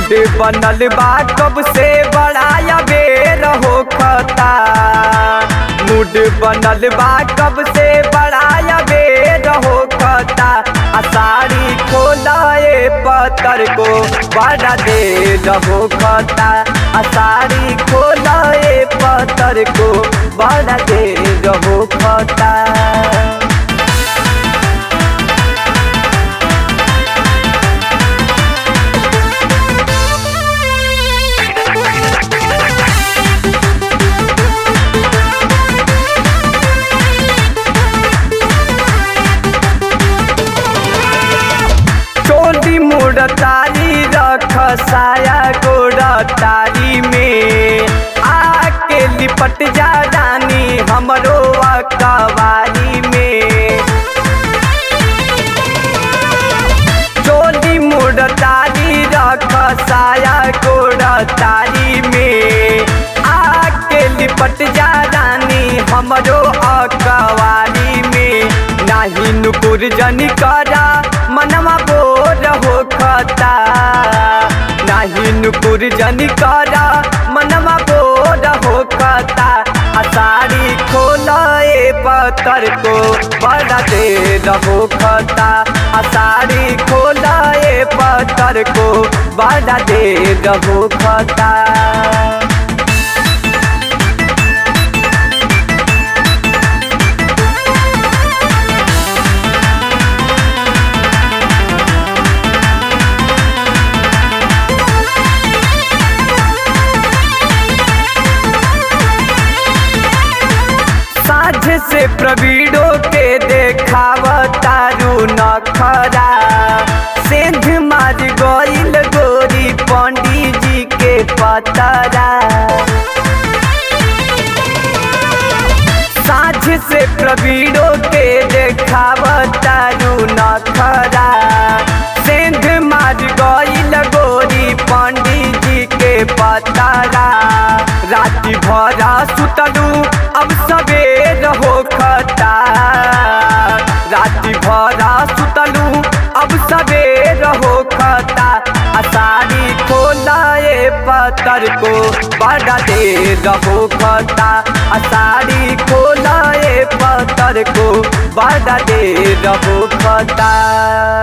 mood बनल बा कब से बड़ाया बेर हो खता मूड बनल बा कब से बड़ाया बेर हो खता आ साड़ी खोलाए पतर को बड़ा देर हो खता आ साड़ी खोलाए पतर को बड़ा देर हो खता चोली मोड़ तारी रख साया गोड़ तारी में आके लिपट जा रानी हमरो अकवारी में चोली मोड़ तारी रख साया गोड़ तारी में आके लिपट जा रानी हमरो अकवारी में नाही नुपुर जनी करा मनवा बोर हो खता नाही नुपुर जनी करा मनवा बोर हो खता आ साड़ी खोलाए पतर को बड़ा देर हो खता आ साड़ी खोलाए पतर को बड़ा देर हो खता साझ से प्रवीणो के देखाव तारू नखरा सेंध मार गईल गोरी पंडित जी के पतरा साझ से प्रवीणो के देखाव तारू नखरा सेंध मार गईल गोरी पंडित जी के पतरा राति भरा सुतलू अब सवेर हो खता राति भरा सुतलू अब सवेर हो खता आ साड़ी खोलाए पतर को बड़ा देर हो खता आ साड़ी खोलाए पतर को बड़ा देर हो खता